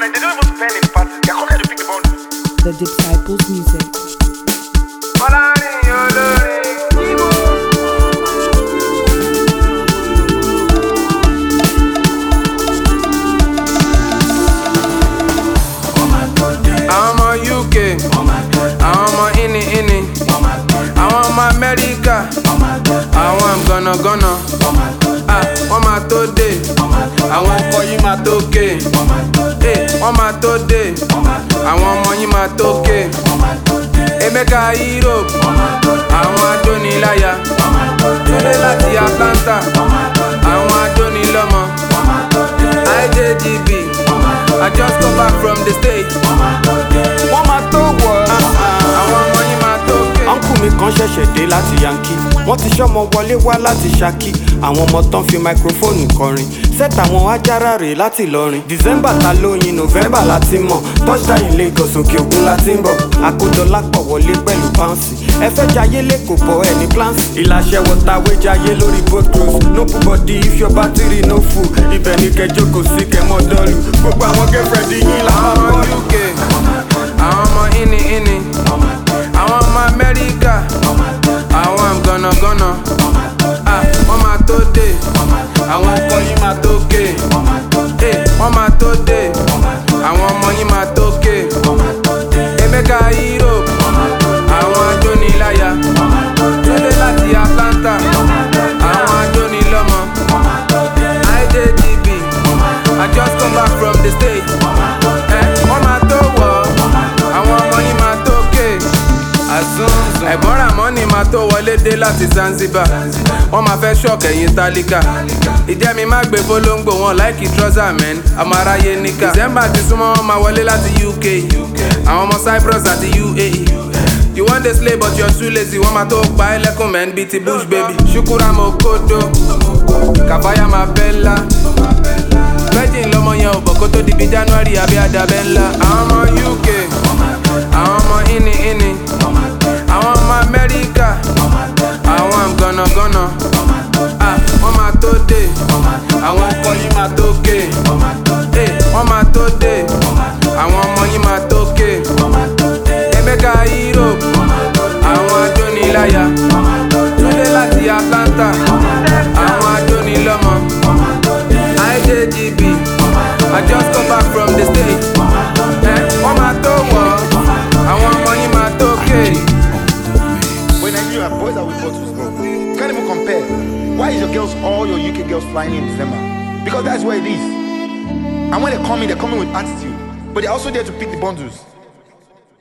like, they don't even spend in parties. They're coming here to pick the bundles. The Disciples Music. àwọn ọmọ uk àwọn ọmọ ini ini àwọn ọmọ amẹ́ríkà àwọn gànàgànà ah, wọ́n máa tó dé àwọn ọkọ yìí máa tó ké Eh, wọ́n máa tó dé àwọn ọmọ yìí máa tó ké emeka europe àwọn adóniláyà túnde láti atlanta àwọn adónilọ́mọ ijgb i just come back from the state wọ́n máa tó wọ̀ ọ́. àwọn ọmọ yìí máa tó ké. ọ̀nkù mi kan ṣẹ̀ṣẹ̀ dé láti yankee wọ́n ti ṣọ́mọ wọlé wá láti ṣaki àwọn ọmọ tán fi máikrófóònù kọrin set àwọn ajára rè láti lọrin december ta lóyin november láti mọ̀ touchdown in lagos òkè òkun láti ń bọ̀ àkójọlápọ̀ wọlé pẹ̀lú pouncy ẹ fẹ́ jayé lẹ́kọ̀ọ́ bọ̀ ẹ̀ ní plans ìlàṣẹ wọ̀tàwé jayé lórí boat cruise no put body if your battery no full ibẹ̀ ni kẹjọ kò sí kẹmọ́ dọ́ọ̀lù gbogbo àwọn girlfriend yín làwọn àwọn ọmọ bọ́ọ̀lù. uk àwọn ọmọ ini ini àwọn ọmọ amẹ́ríkà àwọn gànàgànà ah, wọ́n máa tó dé àwọn ọkọ yìí máa tó ké Eh, wọ́n máa tó dé àwọn ọmọ yìí máa tó ké emeka europe àwọn adóniláyà túnde láti atlanta àwọn adónilọ́mọ ijgb i just come back from the state ẹ wọ́n máa tó wọ̀ àwọn ọmọ yìí máa tó ké àzúnzùn ẹ̀gbọ́n ramoni máa tó wọlé dé láti zanzibar wọ́n máa fẹ́ ṣọ́ọ̀kì ẹ̀yìn tálíkà ìjẹ́mi má gbé fólóńgbò wọn láìkì trọ́sà mẹ́n ọmọ aráyé níkà december ti súnmọ́ wọn máa wọlé láti uk àwọn ọmọ cyprus àti uae you wan dey slay but you're too lazy wọ́n máa tó pa ẹ́ lẹ́kùn mẹ́n bíi ti bush baby ṣukura mo kodo kàfáyà máa bẹ́ ńlá virgin lọmọ yẹn ò bọ̀ kó tó di bí january àbí àdàbẹ̀ ńlá àwọn ọmọ uk àwọn ọmọ ini ini àwọn ọmọ amẹ́ríkà àwọn gànàgànà ah, wọ́n máa tó dé àwọn ọkọ yìí máa tó ké Eh, wọ́n máa tó dé àwọn ọmọ yìí máa tó ké emeka europe àwọn adóniláyà túnde láti atlanta àwọn adónilọ́mọ ijgb i just come back from the state ẹ wọ́n máa tó wọ̀ àwọn ọmọ yìí máa tó ké. When Nigeria boys are with bottles, bro. You can't even compare. Why is your girls, all your UK girls flying in December? Because that's where it is. And when they come in, they're coming with attitude. But they're also there to pick the bundles.